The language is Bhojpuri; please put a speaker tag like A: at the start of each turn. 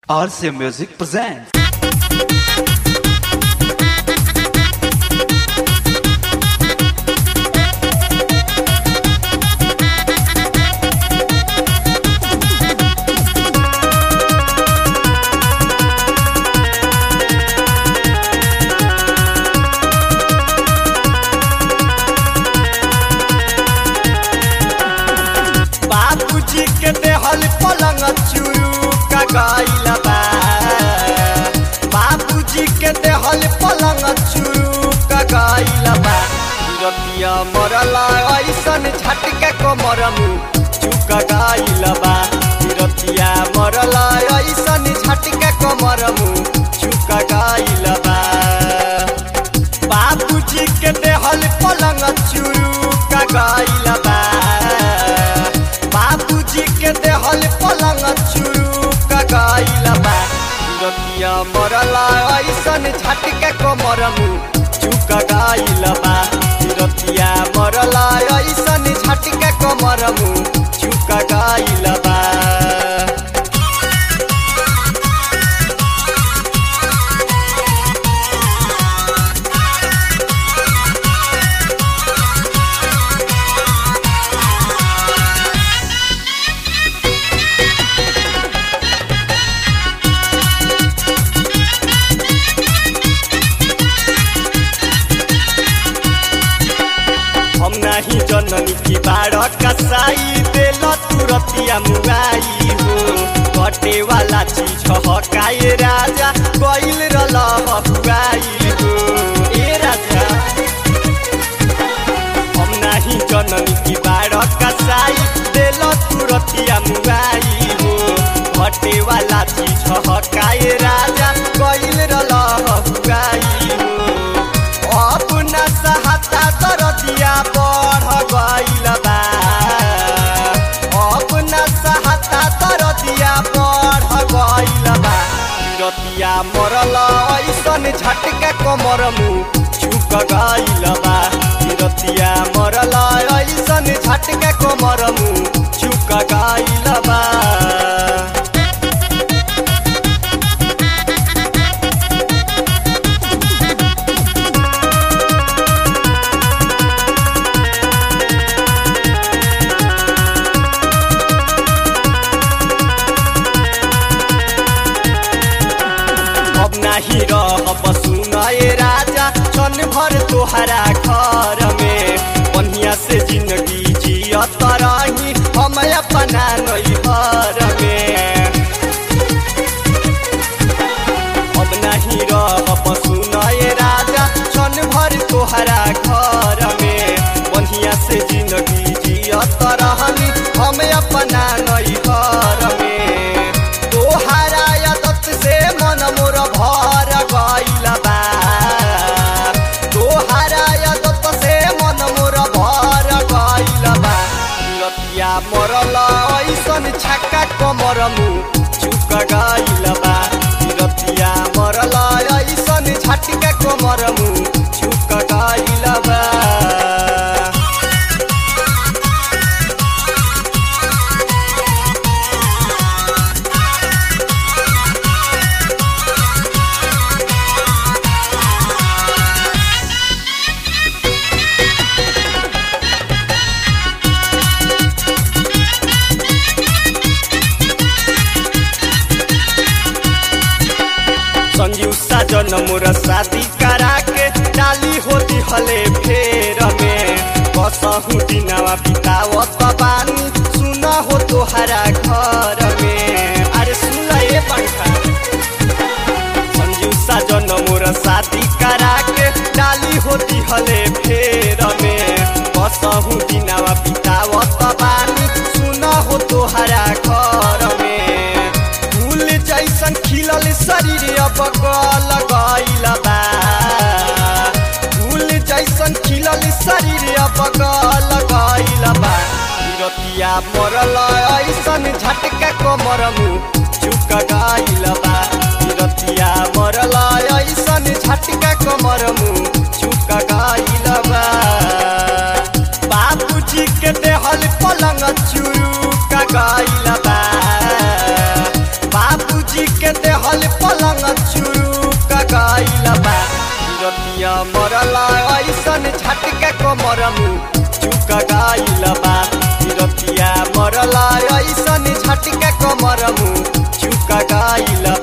A: RCA Music presents.
B: बाबूजी के देहल पलंग चुरू का गइला बा बाबूजी के देहल पलंग चुरू का गइला बा रतिया मरला ऐसन झटके कमर मुँह चुका गइला बा रतिया मरला ऐसन झटके कमर मुँह चुका गइला बा बाबूजी के देहल पलंग चुरू का गइला बा बाबूजी के देहल पलंग चुरू का गइला बा रतिया मरला ऐसन झटके कमर मुँह चुका गइला बा रतिया मरला ऐसन झटके कमर मुँह चुका गइला बा हम नाही जननी की बाड़ कसाई देल तुरतिया मुआई हो कटे वाला चीज हकाए राजा गइल रल हुआई हो ए राजा हम नाही जननी की बाड़ कसाई देल तुरतिया मुआई हो कटे वाला चीज हकाए राजा गइल रल हुआई हो अपना सहाता दरदिया बढ़ गइल बा अपना सहाता दरदिया बढ़ गइल बा रतिया मरल ऐसन झटके कमर मुँह चुक गइल बा रतिया मरल ऐसन झटके कमर मुँह चुक गइल बा अब नाही रहब सुनए राजा क्षण भर तोहरा घर में बढ़िया से जिंदगी जियत रही हम अपना नैहर में अब नहीं रहब सुनए राजा क्षण भर तोहरा घर में बढ़िया से जिंदगी जियत रही हम अपना नैहर में तोहरा आदत से मन मोर भर गइल बा तोहरा आदत से मन मोर भर गइल बा रतिया मरल ऐसन छक्का कमर मुँह चुक गइल बा रतिया मरल ऐसन झटका कमर मुँह चुक गइल बा संजीव साजन मोर शादी करा के डाली होती हले फेर में कसहु दिनवा बितावत बानी सुन हो तोहरा घर में अरे सुन ए पंखा संजीव साजन मोर शादी करा के डाली होती हले फेर में कसहु दिनवा बितावत बानी सुन हो तोहरा घर में फूल जैसन खिलल शरीर अब गल गइल बा फूल जैसन खिलल शरीर अब गल गइल बा रतिया मरल ऐसन झटका कमर मुँह चुक गइल बा रतिया मरल ऐसन झटका कमर मुँह चुक गइल बा बाबूजी के देहल पलंग चुरू का गइल बा बाबूजी के रतिया मरला ऐसन झटका कमर मुँह चुक गाइल बा ई रतिया मरला ऐसन झटका कमर मुँह चुक गाइल